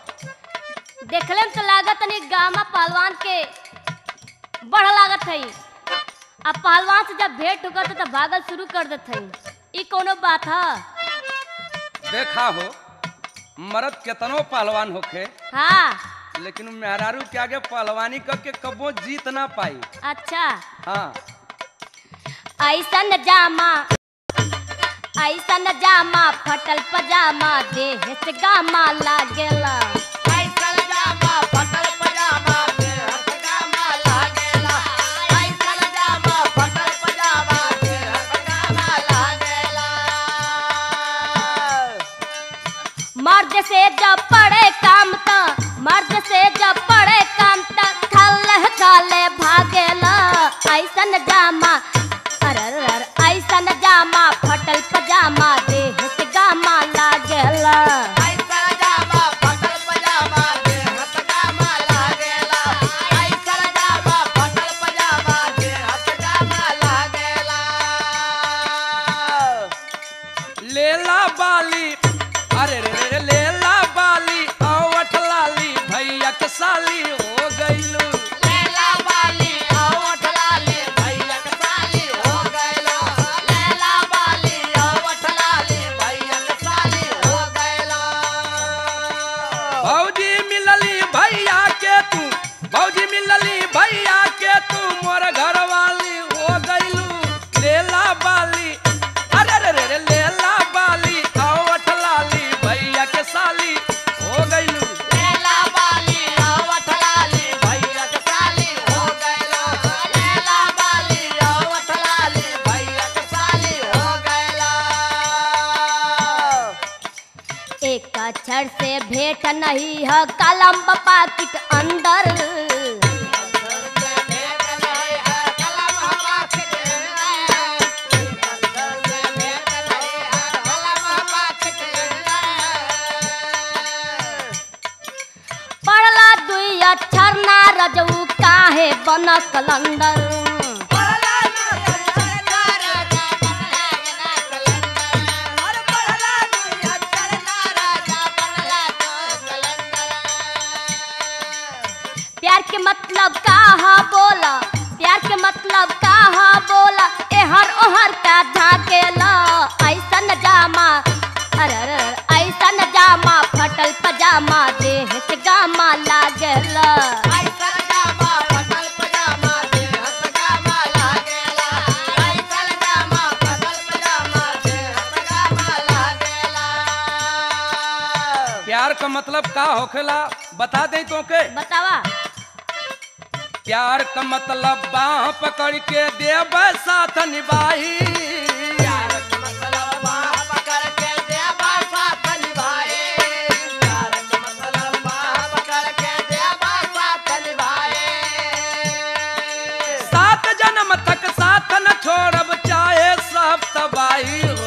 देखले में तो लागत नहीं गामा पहलवान के बड़ लागत है अब पहलवान से जब भेंट होगा तो भागल शुरू कर देत है ई कोनो बात है देखा हो मर्द केतनो पहलवान होखे हाँ लेकिन मेहरारू के आगे पहलवानी करके कबो जीत ना पाई अच्छा हाँ ऐसन जामा ऐसन जामा फटल पजामा देह से गामा लागेला मर्द से जब पड़े काम त मर्द से जब पड़े काम त खाले खाले भागेला ऐसन जामा अरर ऐसन जामा फटल पजामा देह से गामा लागेला लेला बाली अरे रे रे लेला बाली आवठ लाली भैया के साली हो गईलू भौजी मिलली भैया के तू भौजी मिलली भैया के तू मोर घर वाली हो गईलू लेला बाली अरे रे रे रे लेला बाली आवठ लाली भैया के साली हो गईलू एक अक्षर से भेंट नहीं है कलम पाकिट अंदर पढ़ला दुई अक्षर ना रजऊ काहे बन कलंदर प्यार के मतलब का हा बोला प्यार के मतलब का हा बोला एहर ओहर का झाकेला ऐसन जामा अरे अरे अरे, ऐसन जामा फटल पजामा देह से गामा लागेला प्यार का मतलब का होखेला बता दें तो के बतावा प्यार का मतलब बाह पकड़ के देव साथ निभाई सात जन्म तक साथ न छोड़ब चाहे सब तबाही हो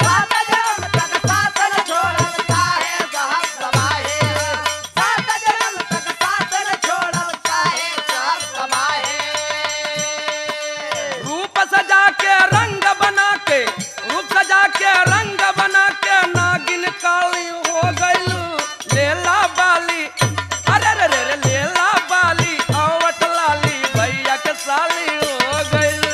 रूप सजा के रंग बना के रूप सजा के रंग बना के नागिन काली हो गईलू लेला बाली अरे रे रे रे लेला बाली आवट लाली भैया के साली हो गईलू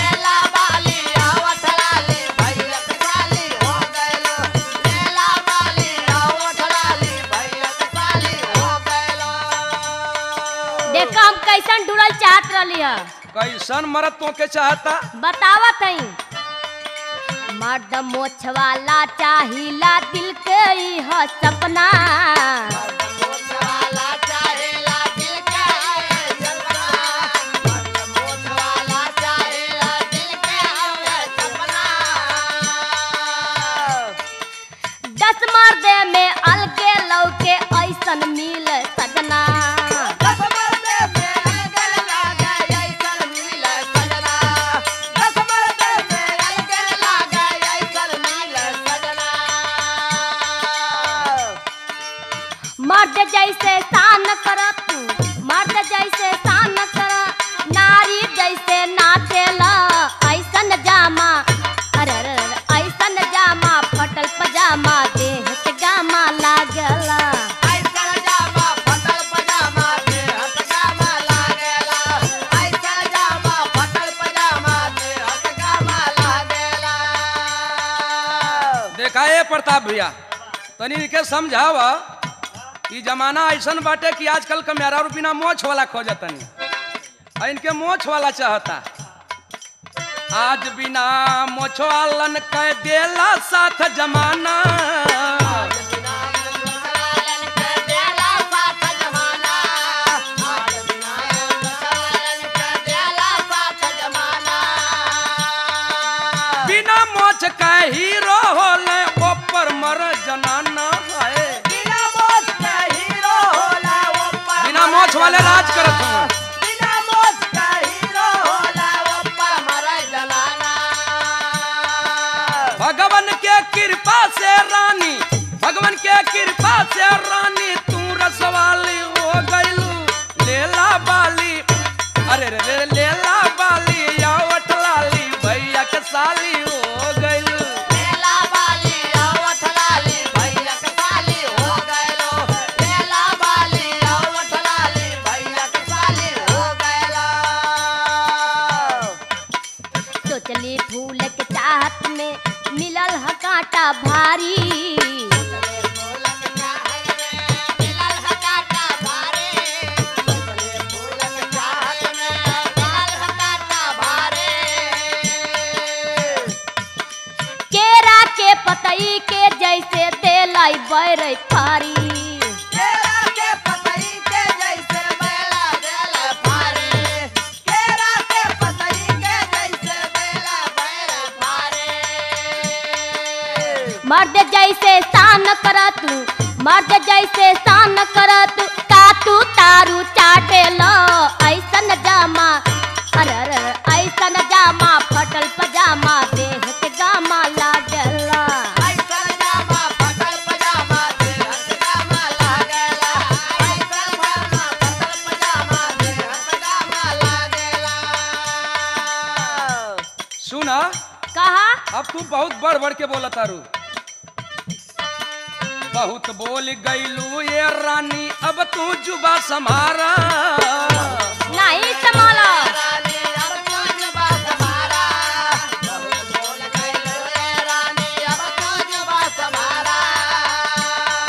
देखो हम कैसन ढूंढल चाहत रहली है कैसन मरद तो के चाहता बतावत हई मर्द मोछ वाला चाहिला दिल के ई ह सपना दस मर्दे में अलगे लौके ऐसन मिल सजना मर्द जैसे शान कर तू मर्द जैसे शान कर नारी जैसे नाचेला ऐसन जामा अरे अरे अरे, ऐसन जामा फटल पजामा देह के गामा लागला प्रताप भैया तनी इनके समझाव कि जमाना ऐसन बाटे कि आजकल के मेरा बिना मोछ वाला खोजतनी आ इनके मोछ वाला चाहता आज बिना मोछ वालन कह देला साथ जमाना बिना मोछ का हीरो होले ऊपर मर जनाना है बिना मोछ वाले राज करत हूँ भगवान के कृपा से रानी भगवान के कृपा से रानी तू रसवाली हो गईलू लेला बाली अरे रे रे लेला बाली या वटलाली भैया के साली हो गईलू सोचली फूल के चाहत में मिलल ह कांटा भारी केरा के पतई के जैसे देलाई बैर थारी मर्द जैसे शान करत मर्द जैसे शान करत का तू तारू चाटे लो ऐसन जामा अरे अरे अरे, ऐसन जामा फटल पजामा देह के गामा लागला सुना कहा अब तू बहुत बढ़ बढ़ के बोला तारू बहुत बोल गईलू ये रानी अब तू जुबा समारा नहीं संभाला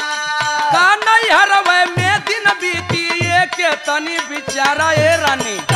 का नहीं हरवे में दिन बीती ये के तनी बिचारा ये रानी